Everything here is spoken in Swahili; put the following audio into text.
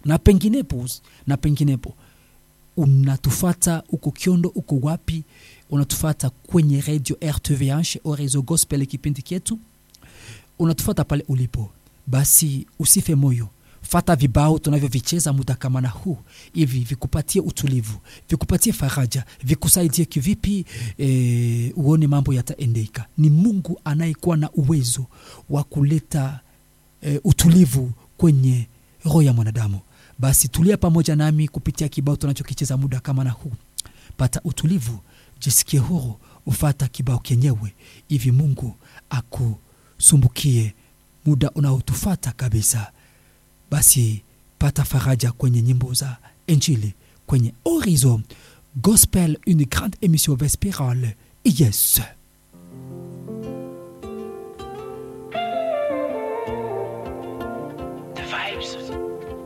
na penginepo na penginepo unatufata uko kiondo uko wapi unatufata kwenye radio rtvh au reseau gospel kipindi kyetu unatufata pale ulipo basi usife moyo fata vibao tunavyovicheza muda kama na huu hivi vikupatie utulivu vikupatie faraja vikusaidie kivipi e, uone mambo yataendeka ni mungu anayekuwa na uwezo wa kuleta e, utulivu kwenye roho ya mwanadamu basi tulia pamoja nami kupitia kibao tunachokicheza muda kama na huu pata utulivu jisikie huru ufata kibao kenyewe hivi mungu akusumbukie muda unaotufata kabisa basi pata faraja kwenye nyimbo za injili kwenye horizon gospel une grande émission vespérale yes